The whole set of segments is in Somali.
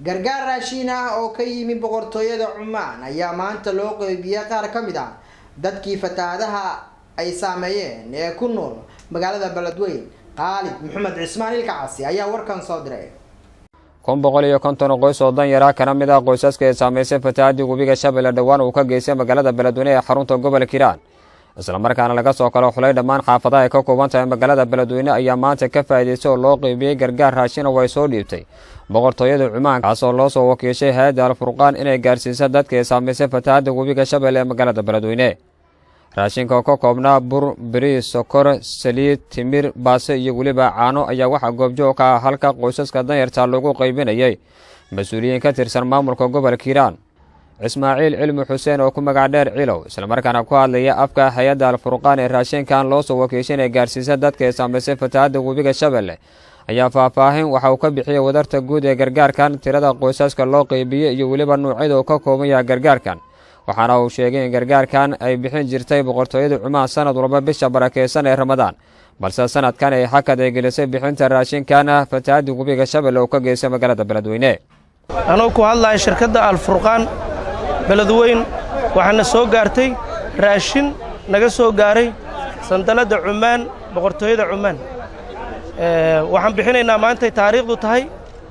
gargaar raashiin ah oo ka yimi boqortooyada cumaan ayaa maanta loo qeybiyey qaar ka mid ah dadkii fatahaadaha ay saameeyeen ee ku nool magaalada beledweyn qaalid maxamed cismaan ilkacasi ayaa warkan soo diray kun boqol iyo konton qoys oo danyara kana mid ah qoysaska ee saameysay fatahaadii webiga shabeelle dhowaan uu ka geystay magaalada beledweyne ee xarunta gobolka hiiraan islamarkaana laga soo kalo xulay dhammaan xaafadaha ay ka kooban tahay magaalada beledweyne ayaa maanta ka faa'iidaystay oo loo qeybiyey gargaar raashin oo ay soo dhiibtay boqortooyada cumaan kaasoo loo soo wakiishay hay-adda alfurqaan inay gaarsiisa dadka ee saameysay fatahaadda webiga shabeelle ee magaalada beledweyne raashinka oo ka koobnaa bur beriis sokor saliid timir baase iyo weliba caano ayaa waxaa goobjoog ka ah halka qoysaska danyarta lagu qaybinayay mas-uuliyiin ka tirsan maamulka gobolka hiiraan cismaaciil cilmi xuseen oo ku magac dheer cilow islamarkaana ku hadlaya afka hay-adda alfurqaan ee raashinkan loo soo wakiishay inay gaarsiisa dadka ee saameysay fatahaadda webiga shabeelle ayaa faahfaahin waxa uu ka bixiyey wadarta guud ee gargaarkan tirada qoysaska loo qeybiyey iyo weliba nuucyada uu ka kooban yahay gargaarkan waxaana uu sheegay in gargaarkan ay bixin jirtay boqortooyada cumaan sanad walba bisha barakeysan ee ramadaan balse sanadkan ay xakad ay gelisay bixinta raashinkan fatahaadii webiga shabeelle uu ka geystay magaalada beledweyne anuu ku hadlaya shirkadda alfurqaan beledweyn waxaana soo gaartay raashin naga soo gaaray sandaladda cumaan boqortooyada cumaan waxaan bixinaynaa maantay taariikhdu tahay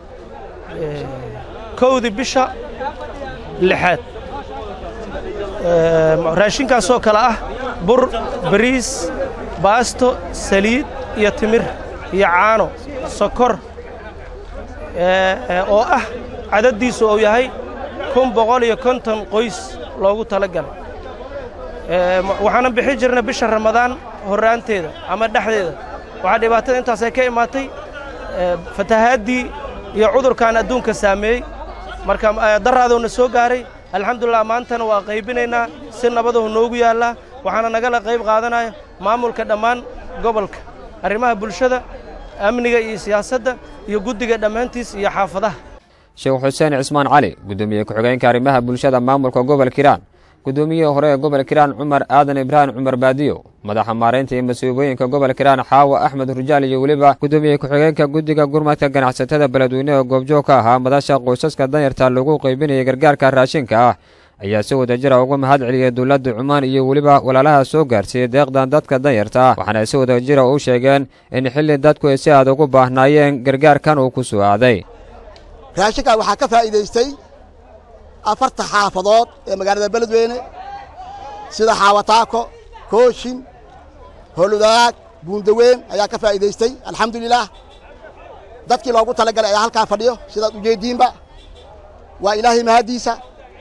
kowdii bisha lixaad raashinkaasoo kale ah bur bariis baasto saliid iyo timir iyo caano sokor oo ah cadaddiisu uu yahay kun boqol iyo konton qoys loogu tala galay waxaana bixin jirna bisha ramadaan horraanteeda ama dhexdeeda waxaa dhibaatada intaas ay ka imaatay fatahaaddii iyo cudurkan adduunka saameeyey marka daraadoona soo gaaray alxamdulilah maantana waa qaybinaynaa si nabadahu noogu yaallaa waxaana nagala qayb qaadanaya maamulka dhammaan gobolka arrimaha bulshada amniga iyo siyaasadda iyo guddiga dhammaantiis iyo xaafadaha sheekh xuseen cismaan cali guddoomiye ku-xigeenka arrimaha bulshada maamulka gobolka hiiraan guddoomiyihii hore ee gobolka hiiraan cumar aadan ibraahim cumar baadiyo madaxa maaraynta iyo mas-uubooyinka gobolka hiiraan xaawa axmed rujaal iyo weliba guddoomiye ku-xigeenka guddiga gurmadka ganacsatada beledweyne oo goobjoog ka ahaa madasha qoysaska danyarta lagu qaybinayay gargaarka raashinka ah ayaa si wadajira uga mahad celiyey dowladda cumaan iyo weliba walaalaha soo gaarsiiyey deeqdan dadka danyarta ah waxaana si wadajira u sheegeen in xilli dadku ay si aad ugu baahnaayeen gargaarkan uu ku soo aaday raashinkan waxaa ka faa'iidaystay afarta xaafadood ee magaalada beledweyne sida xaawataako kooshin holudaag buundaweyn ayaa ka faa'iidaystay alxamdulilaah dadkii loogu talagalay ayaa halkaa fadhiyo sidaad ujeeddiinba waa ilaahay mahaddiisa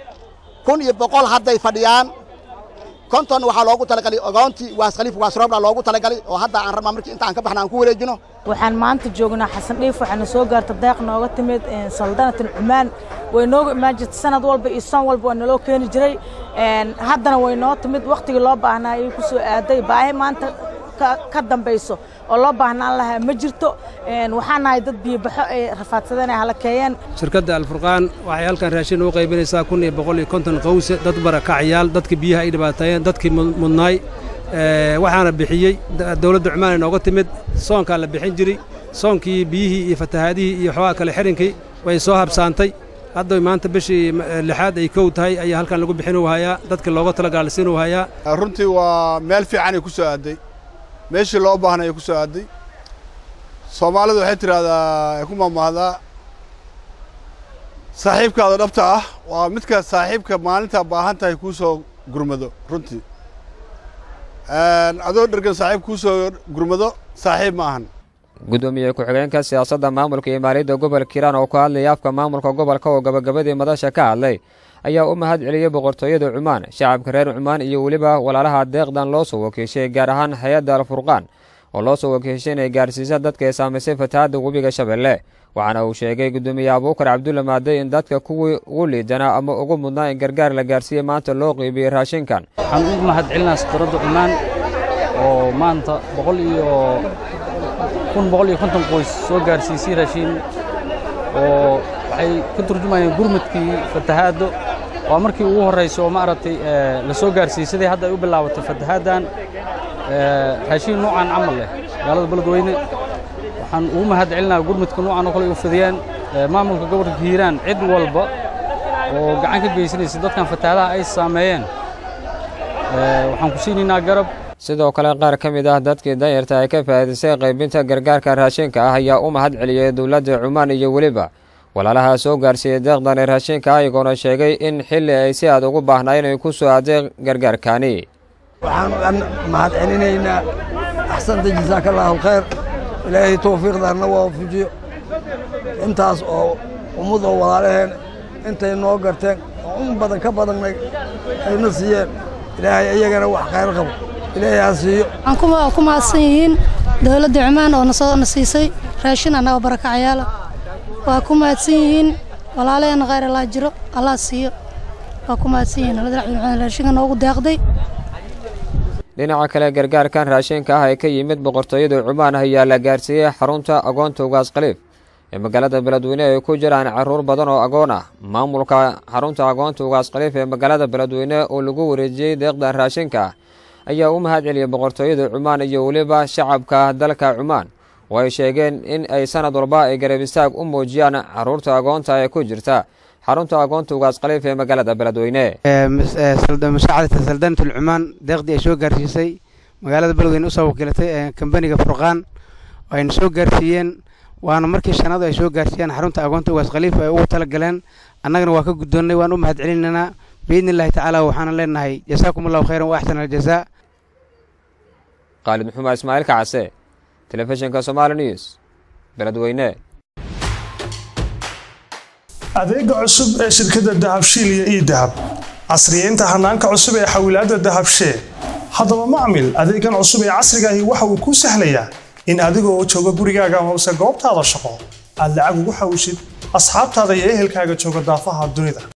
kun iyo boqol hadday fadhiyaan konton waxaa loogu talagalay ogoontii waas khaliif waasroobla loogu talagalay oo hadda aan rabnaa markii intaan ka baxna aan ku wareejino waxaan maanta joognaa xasan dhiif waxaana soo gaarta deeq nooga timid saldanatan cumaan way nooga imaan jirtay sanad walba iyo san walba waa naloo keeni jiray haddana way noo timid wakhtigii loo baahnaa ayay ku soo aaday baahi maanta ka dambayso oo loo baahnaan lahaa ma jirto waxaan nahay dad biyobaxo ay rafaadsadeen ay halakeeyeen shirkadda alfurqaan waxay halkan raashin u qaybinaysaa kun iyo boqol iyo konton qawse dad barakacyaal dadka biyaha ay dhibaateeyeen dadkii mudnaay waxaana bixiyey dowladda cumaan ay nooga timid soonkaa la bixin jiray soonkii biyihii iyo fatahaadihii iyo xoogaa kale xirinkii way soo habsaantay hadda maanta bishii lixaad ay kow tahay ayaa halkan lagu bixinu hayaa dadka looga talagaalsiinu hayaa runtii waa meel fiican ay ku soo aaday meeshii loo baahnay ay ku soo aaday soomaalidu waxay tidhaahdaa ay ku maamaahdaa saaxiibkaada dhabta ah waa midka saaxiibka maalintaa baahan tahay kuu soo gurmado runtii adoo dhergan saaxiib kuu soo gurmado saaxiib ma ahan guddoomiye ku-xigeenka siyaasadda maamulka iyo maaliyadda gobolka hiiraan oo ku hadlaya afka maamulka gobolka oo gabagabadii madasha ka hadlay ayaa u mahad celiyey boqortooyada cumaan shacabka reer cumaan iyo weliba walaalaha deeqdan loo soo wakiishay gaar ahaan hay-adda alfurqaan oo loo soo wakiishay inay gaarsiisa dadka ee saamaysay fatahaadda webiga shabeelle waxaana uu sheegay guddoomiye abuukar cabdulla maadey in dadka kuwii ugu liidanaa ama ugu mudnaa in gargaar la gaarsiiyey maanta loo qiibiyey raashinkan waxaan ugu mahad celinaa safaradda cumaan oo maanta boqol iyo kun boqol iyo konton qoys soo gaarsiisay raashin oo waxay ka turjumayeen gurmadkii fatahaaddo waa markii ugu horraysa oo maaragtay la soo gaarsiiyey sidai hadda ay u bilaabatay fatahaaddan raashin noocan camal leh magaalada beledweyne waxaan ugu mahad celinaa gurmadka noocan oo kale ay u fidiyeen maamulka gobolka hiiraan cid walba oo gacan ka geysanaysa dadkan fatahaadaha ay saameeyeen waxaan ku siinaynaa garab sidoo kale qaar ka mid ah dadkii danyarta ay ka faa'iidaystay qaybinta gargaarka raashinka ah ayaa u mahad celiyey dowladda cumaan iyo weliba walaalaha soo gaarsiiyey deeqdani raashinka ayagoona sheegay in xilli ay si aad ugu baahnaayeen ay ku soo aadeen gargaarkaani waxaan mahad celinaynaa axsanta jasaaka allahu khayr ilaahay towfiiqdaanna waafajiyo intaas oo ummad oo walaalaheen intay noo garteen oo un badan ka badannay ayna siiyeen ilaahay iyagana wax khayr qabo ilaahay ha siiyo waxaan ku mahadsan yihiin dowladda cumaan oo nasoo na siisay raashin annaga barakacayaala waa ku mahadsan yihiin walaalaheenna khayr allaa jiro allah siiyo waa ku mahadsan yihiin dowladda cumaan raashinka noogu deeqday dhinaca kale gargaarkan raashinka ah ee ka yimid boqortooyada cumaan ayaa la gaarsiiyey xarunta agoonta ugaas khaliif ee magaalada beledweyne ay ku jiraan carruur badan oo agoon ah maamulka xarunta agoonta ugaas khaliif ee magaalada beledweyne oo lagu wareejiyey deeqdan raashinka ayaa u mahad celiyey boqortooyada cumaan iyo weliba shacabka dalka cumaan oo ay sheegeen in ay sanad walba ay garab istaag u muujiyaan carruurta agoonta ee ku jirta xarunta agoonta ugaas khaliif ee magaalada beledweyne musaacadata saldaanatul cumaan deeqdii ay soo gaarsiisay magaalada beledweyne usoo wakiilatay kambaniga furqaan ayna soo gaarsiiyeen waana markii shanaadu ay soo gaarsiiyeen xarunta agoonta ugaas khaliif ay ugu tala galeen annagana waa ka guddoonnay waan u mahad celinaynaa biidni illaahi tacaala waxaana leenahay jasaakum allahu khayran wa axsana aljazaa khaalid maxumed ismaaciil kacase telefishinka somaali news beledweyne adeega cusub ee shirkadda dahabshiil iyo ii dahab casriyeynta hanaanka cusub ee xawilaadda dahabshee haddaba macmil adeegan cusub ee casriga ahi waxa uu kuu sahlayaa in adigoo jooga gurigaaga amase goobtaada shaqo aad lacag ugu xawishid asxaabtaada iyo ehelkaaga jooga daafaha dunida